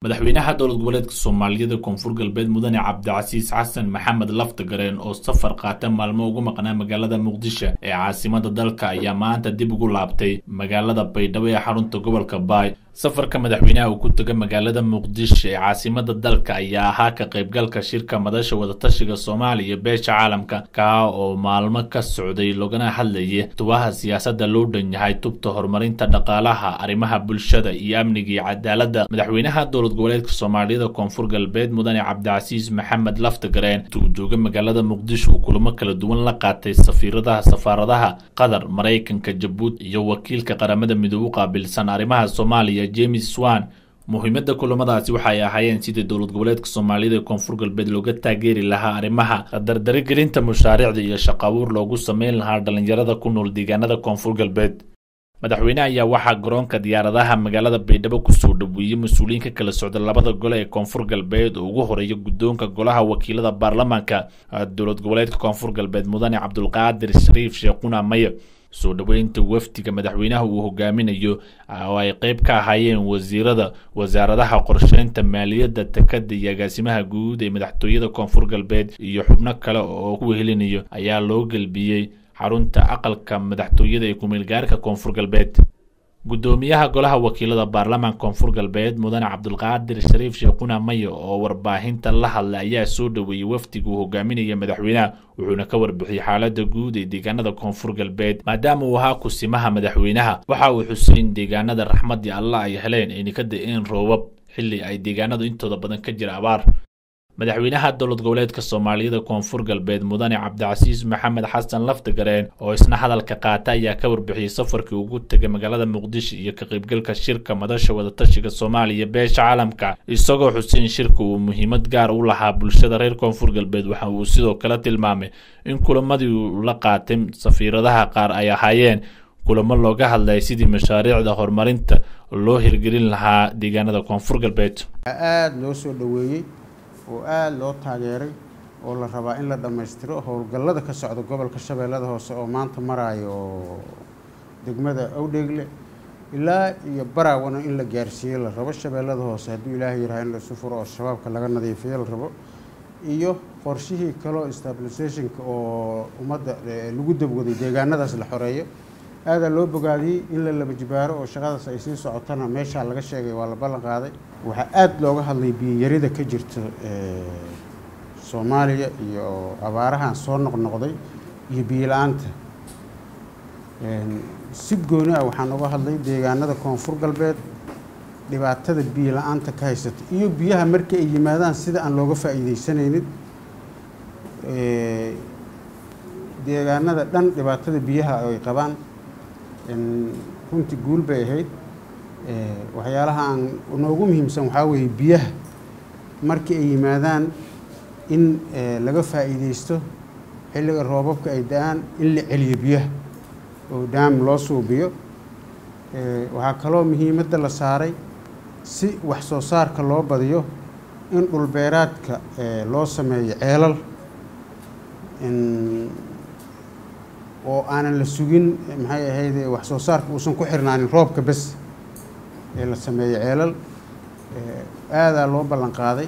madaxweynaha dowlad goboleedka soomaaliyeed ee koonfur galbeed mudane cabdicasiis xasan maxamed laftagareen oo safar qaata maalmo ugu maqnaa magaalada muqdisho ee caasimada dalka ayaa maanta dib ugu laabtay magaalada baydhabo ee xarunta gobolka baay safarka madaxweynaha uu ku taga magaalada muqdisho ee caasimada dalka ayaa ahaa ka qaybgalka shirka madasha wadatashiga soomaaliya beesha caalamka kaa oo maalmo ka socday logana hadlayay tubaha siyaasadda loo dhan yahay tubta horumarinta dhaqaalaha arrimaha bulshada iyo amniga iyo cadaaladda madaxweynaha dowlad goboleedka soomaaliyada koonfur galbeed mudane cabdicasiis maxamed laftagareen uu jooga magaalada muqdisho uu kulamo kala duwan la qaatay safiiradaha safaaradaha qatar maraykanka jabuuti iyo wakiilka qaramada midoobe u qaabilsan arrimaha soomaaliya james swan muhiimadda kulamadaasi waxay ahaayeen sidii dowlad goboleedka soomaaliyada ee koonfur galbeed looga taageeri lahaa arrimaha dardarigelinta mashaariicda iyo shaqabuur loogu sameyn lahaa dhalinyarada ku nool deegaanada koonfur galbeed madaxweyne ayaa waxaa garoonka diyaaradaha magaalada baydhabo kusoo dhaweeyey mas-uuliyiin ka kala socda labada gole ee koonfur galbeed oo ugu horeeya guddoonka golaha wakiilada baarlamaanka dowlad goboleedka koonfur galbeed mudane cabdulqaadir shariif sheekhuna maye soo dhoweynta wafdiga madaxweynaha uu hogaaminayo oo ay qeyb ka ahaayeen wasiirada wasaaradaha qorsheynta maaliyadda takada iyo agaasimaha guud ee madaxtooyada koonfur galbeed iyo xubno kale oo ku wehelinayo ayaa loo gelbiyey xarunta aqalka madaxtooyada ee kumeelgaarka koonfur galbeed guddoomiyaha golaha wakiilada baarlamaanka koonfur galbeed mudane cabdulqaadir shariif sheekhuna maye oo warbaahinta la hadlay ayaa soo dhoweeyey wafdiga uu hogaaminaya madaxweynaha wuxuuna ka warbixiyey xaalada guud ee deegaanada koonfur galbeed maadaama uu ahaa kusimaha madaxweynaha waxa uu xusay in deegaanada raxmadii allah ay heleen ayna ka da-een roobab xilli ay deegaanadu intooda badan ka jira abaar madaxweynaha dowlad goboleedka soomaaliyada koonfur galbeed mudane cabdicasiis maxamed xasan laftagareen oo isna hadalka qaata ayaa ka warbixiyey safarkii ugu tegay magaalada muqdisho iyo ka qaybgalka shirka madasha wadatashiga soomaaliya beesha caalamka isagoo xuseyn shirka uu muhiimad gaar u lahaa bulshada reer koonfur galbeed waxa uu sidoo kale tilmaamay in kulamadii uu la qaatay safiiradaha qaar ay ahaayeen kulamo looga hadlaya sidii mashaariicda horumarinta loo hirgelin lahaa deegaanada koonfur galbeed aada loo soo dhoweeyey oo aada loo taageeray oo la rabaa in la dhammaystiro howlgallada ka socda gobolka shabeellada hoose oo maanta maraayo oo degmada awdheegle ilaa iyo baraawana in la gaarsiiyo la rabo shabeellada hoose hadduu ilaahay yaraha in laisu furo oo shabaabka laga nadiifiyo la rabo iyo qorshihii kaloo stabilisationka oo ummadda lagu dabwaday deegaanadaas la xoreeyo aadaa loo bogaadiyey in la laba jibaaro oo shaqadaas ay sii socotana meeshaa laga sheegay waa la ballan qaaday waxaa aada looga hadlay biyiyarida ka jirta soomaaliya iyo abaarahan soo noqnoqday iyo biyola-aanta si gooni ah waxaan uga hadlay deegaanada koonfur galbeed dhibaatada biyo la-aanta ka haysata iyo biyaha markii ay yimaadaan sida aan looga faa'iideysanaynin deegaanada dhan dhibaatada biyaha ay qabaan runtii guul bay ahayd waxyaalaha aan noogu muhiimsan waxaa weeye biyaha markii ay yimaadaan in laga faa'iideysto xilliga roobabka ay da-aan in la celiyo biyaha oo daam loo suubiyo waxaa kaloo muhiimadda la saaray si wax soo saarka loo badiyo in dhulbeeraadka loo sameeyo ceelal oo aanan la sugin maxay ahayde wax soo saarka uusan ku xirnaanin roobka bes ee la sameeyo ceelal aadaa loo ballan qaaday